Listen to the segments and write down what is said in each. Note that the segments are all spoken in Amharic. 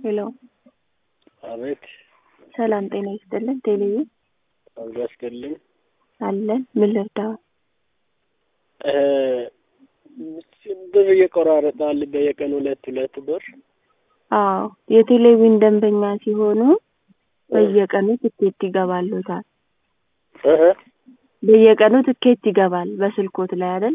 ሄሎ አቤት ሰላም ጤና ይስጥልን። ቴሌቪ አብሮ ያስገልኝ አለን። ምን ልርዳው? ብር እየቆራረጣል በየቀኑ ሁለት ሁለት ብር አዎ የቴሌቪዥን ደንበኛ ሲሆኑ በየቀኑ ትኬት ይገባሉታል። እህ በየቀኑ ትኬት ይገባል በስልኮት ላይ አይደል?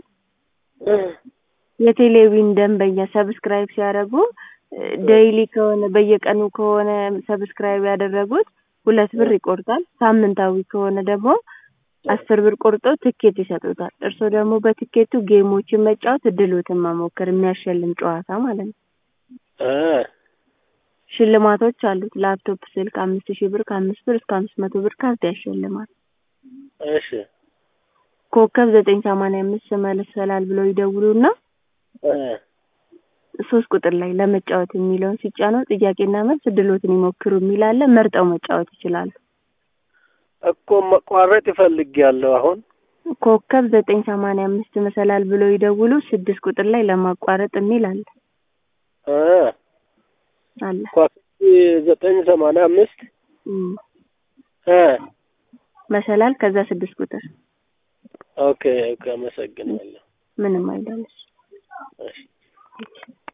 የቴሌቪዥን ደንበኛ ሰብስክራይብ ሲያደርጉ ዴይሊ ከሆነ በየቀኑ ከሆነ ሰብስክራይብ ያደረጉት ሁለት ብር ይቆርጣል። ሳምንታዊ ከሆነ ደግሞ አስር ብር ቆርጦ ትኬት ይሰጡታል። እርስዎ ደግሞ በትኬቱ ጌሞችን መጫወት እድሎትን መሞከር የሚያሸልም ጨዋታ ማለት ነው። እ ሽልማቶች አሉት። ላፕቶፕ፣ ስልክ አምስት ሺህ ብር ከአምስት ብር እስከ አምስት መቶ ብር ካርድ ያሸልማል። እሺ ኮከብ ዘጠኝ ሰማንያ አምስት መለሰላል ብለው ይደውሉና እ ሶስት ቁጥር ላይ ለመጫወት የሚለውን ሲጫኑ ጥያቄና መልስ እድሎትን ይሞክሩ የሚል አለ። መርጠው መጫወት ይችላሉ። እኮ መቋረጥ ይፈልጊያለሁ አሁን ኮከብ ዘጠኝ ሰማንያ አምስት መሰላል ብለው ይደውሉ። ስድስት ቁጥር ላይ ለማቋረጥ የሚል አለ እ አለ ኳስ ዘጠኝ ሰማንያ አምስት እም። እ መሰላል ከዛ ስድስት ቁጥር ኦኬ ኦኬ አመሰግናለሁ። ምንም አይደለሽ። እሺ